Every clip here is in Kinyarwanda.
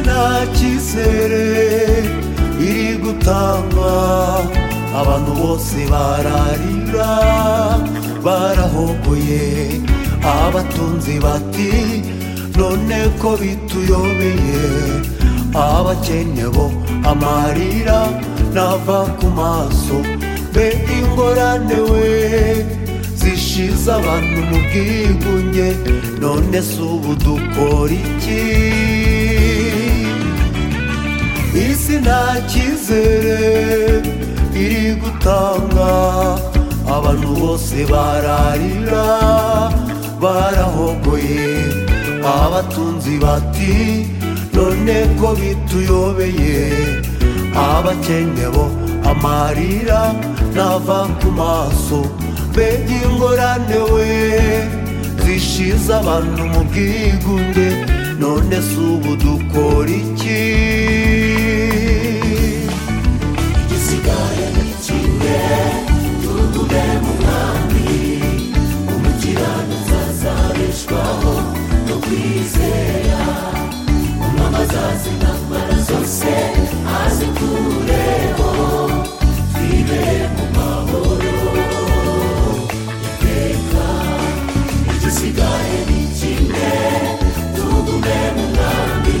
nta cyizere iri gutangwa abantu bose bararira barahogoye abatunzi bati none ko bituyobeye abakene bo amarira nava ku maso be ingorane we zishize abantu mu bwigunge none si ubu dukora iki isi nta cyizere iri gutanga abantu bose bararira barahogoye abatunzi bati none ko bituyobeye abakene bo amarira nava ku maso mbega ingorane we zishize abantu mu bwigunge none si ubu dukora iki igisigaye ni kimwe tugume mu mwami umukiranutsi azabeshwaho no kwizera umwami azazi intambara zose azikureho twibere mu mahoro iteka igisigaye ni kimwe tugume mu mwami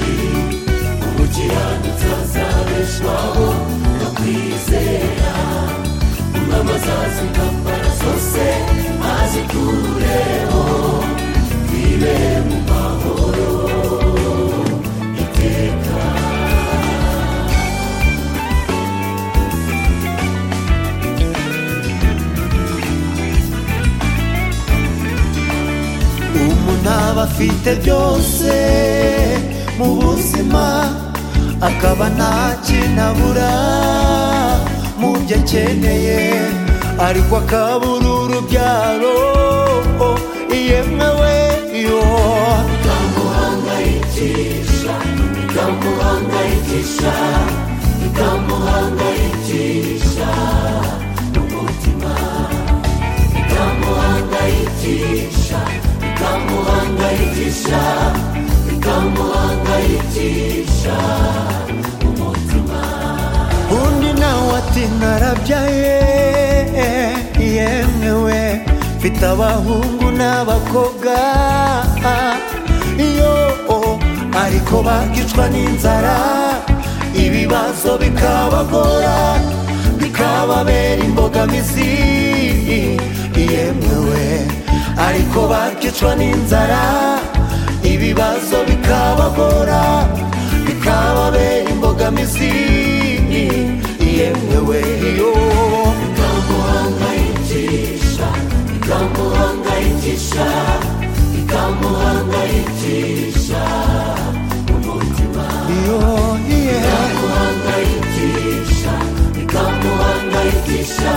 umukiranutsi azabeshwaho no kwizera umwami azazi intambara zose azikureho twibere mu mahoro iteka umuntu aba afite byose mu buzima akaba nta kintu abura mu byo akeneye ariko akabura urubyaro yemwe we yo ikamuhangayikisha ikamuhangayikisha ikamuhangayikisha umutima ikamuhangayikisha ikamuhangayikisha ikamuhangayikisha undi nawe ati narabyaye yemewe mfite abahungu n'abakobwa iyo ariko bakicwa n'inzara ibibazo bikabagora bikababera imbogamizi yemewe ariko bakicwa n'inzara ibibazo bikabagora bikababera imbogamizi yemewe yo ikamuhangayikisha ikamuhangayikisha ikamuhangayikisha umutima Yo, yeah. ikamuhangayikisha ikamuhangayikisha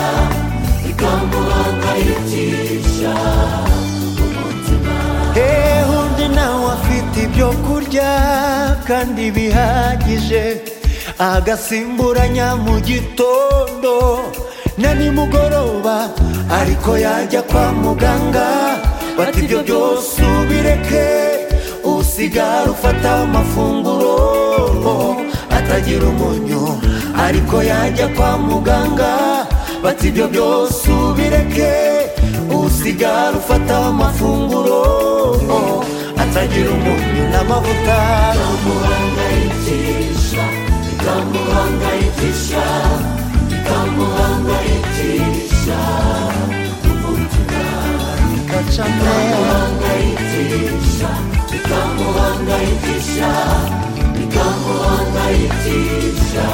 ikamuhangayikisha umutima Eh, undi nawe afite ibyo kurya kandi bihagije agasimburanya mu gitondo na nimugoroba ariko yajya kwa muganga bati ibyo byose ubireke usigara ufata amafunguro atagira umunyu ariko yajya kwa muganga bati ibyo byose ubireke usigara ufata amafunguro atagira umunyu n'amavuta ikamuhangayikisha ikamuhangayikisha ikamuhangayikisha gacamo ikamuhangayikisha ikamuhangayikisha ikamuhangayikisha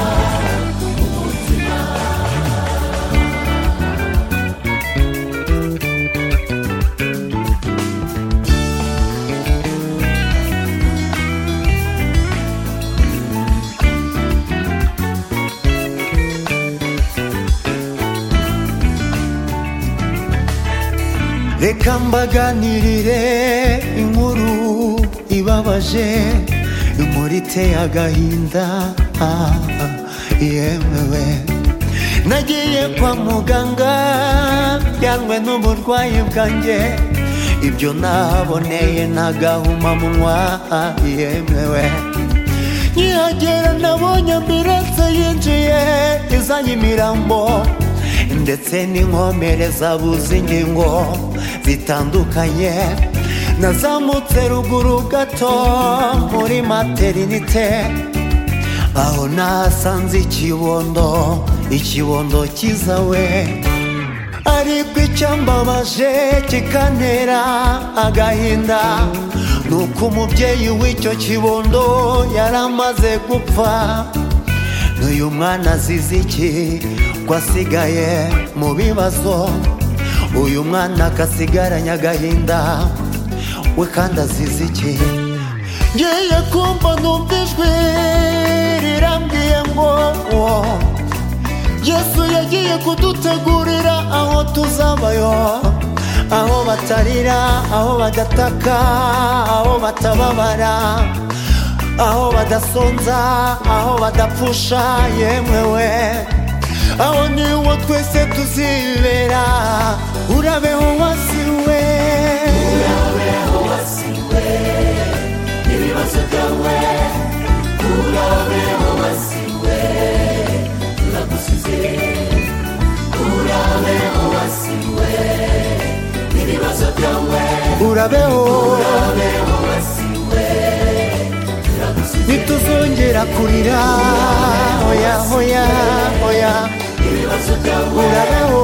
reka mbaganirire inkuru ibabaje inkuru iteye agahinda ah, ah, yemewe nagiye kwa muganga yanwe n'uburwayi bwanjye ibyo naboneye ntagahuma munwa ah, yemewe nkihagera nabonye ambiranse yinjiye izanye imirambo ndetse n'inkomere zabuze ingingo zitandukanye nazamutse ruguru gato muri materinite aho nasanze ikibondo ikibondo cyiza we ariko icyambabaje kikantera agahinda ni uko umubyeyi w'icyo kibondo yari amaze gupfa n'uyu mwana azize iki ko asigaye mu bibazo uyu mwana akasigaranye agahinda we kandi azize iki ngiye kumva numva ijwi rirambwiye ngo wo yesu yagiye kudutegurira aho tuzabayo aho batarira aho badataka aho batababara aho badasonza aho badapfusha yemewe aho niwo twese tuzibera urabeho wasiwe urabeho ntituzongera kurira oya oya oya urabeho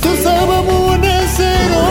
tuzaba mu bunezero